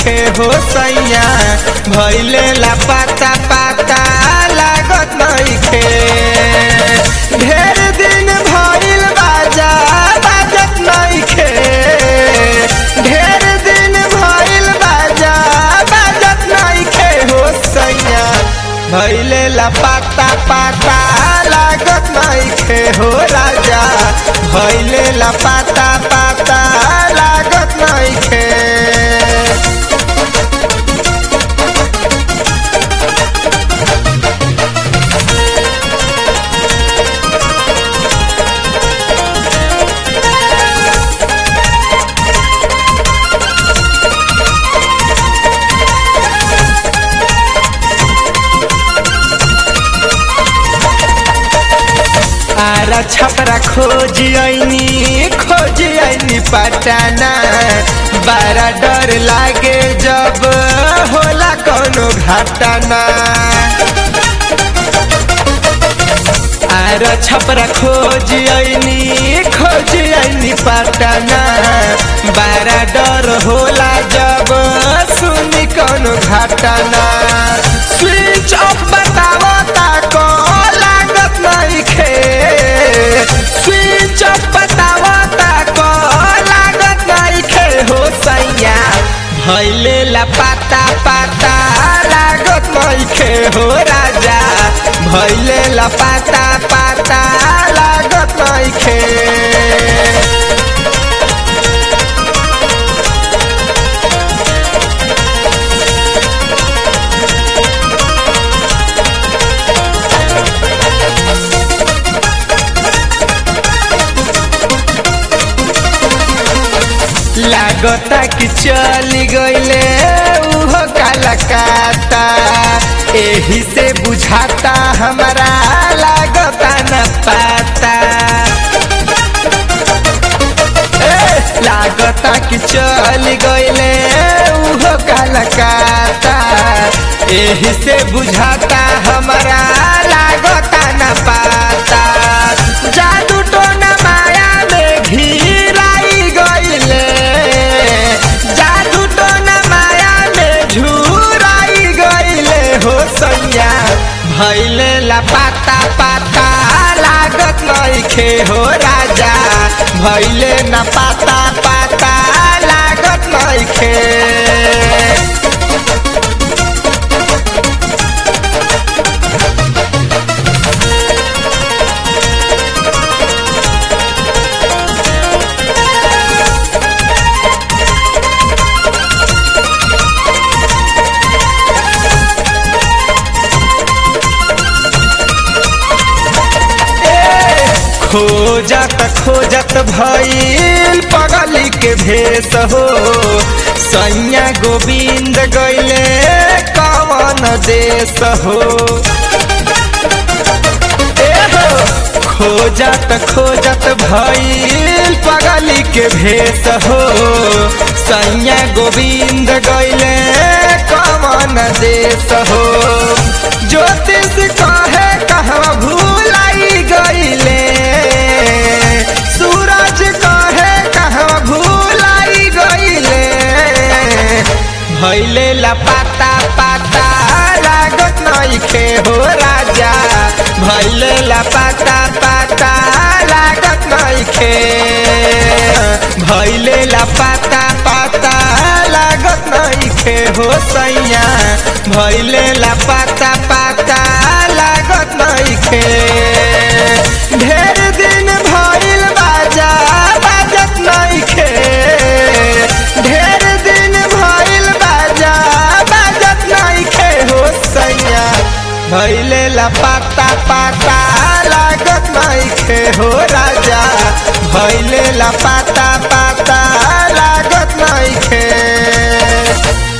नइखे हो सैया भैले ला पाता पाता लागत नइखे ढेर दिन भइल बाजा बाजत नइखे ढेर दिन भइल बाजा बाजत नइखे हो सैया भैले ला पाता पाता लागत नइखे हो राजा भैले ला पाता पाता लागत नइखे आरा छपरा खोज आईनी खोज आईनी पटाना बारा डर लागे जब होला कोनो घटना आरा छपरा खोज आईनी खोज आईनी पटाना बारा डर होला जब सुनी कोनो घटना स्विच ऑफ बतावो ताको लागत नइखे स्विच ऑफ बतावो ताको लागत नइखे हो सैया भैले ला पाता पाता लागत नइखे हो राजा भैले ला पाता पाता लागत नइखे लागता कि चली गईले उहो कालकाता एही से बुझाता हमारा लागता न पाता ए, लागता कि चली गईले उहो कालकाता एही से बुझाता हमारा लागता न पाता जादू टोना माया में घिराई गईले जादू टोना माया में झुराई गईले हो सैया भैले ला पाता पाता लागत नइखे हो राजा भैले न पाता पाता लागत नइखे खोजत खोजत भइल पगली के भेष हो सैया गोविंद गैले कवन देश हो ए हो खोजत खोजत भइल पगली के भेष हो सैया गोविंद गैले कवन देश हो ज्योतिष कहे कहवा भूलाई गईले सूरज कहे कहवा भूलाई गईले भैले ला पाता पाता लागत नइखे हो राजा भैले ला पाता पाता लागत नइखे भैले ला पाता पाता लागत नइखे हो सैया भैले ला पाता पाता लागत नइखे ढेर दिन भइल बाजा बाजत नइखे ढेर दिन भइल बाजा बाजत नइखे हो सैया भैले ला पाता पाता लागत नइखे हो राजा भैले ला पाता पाता लागत नइखे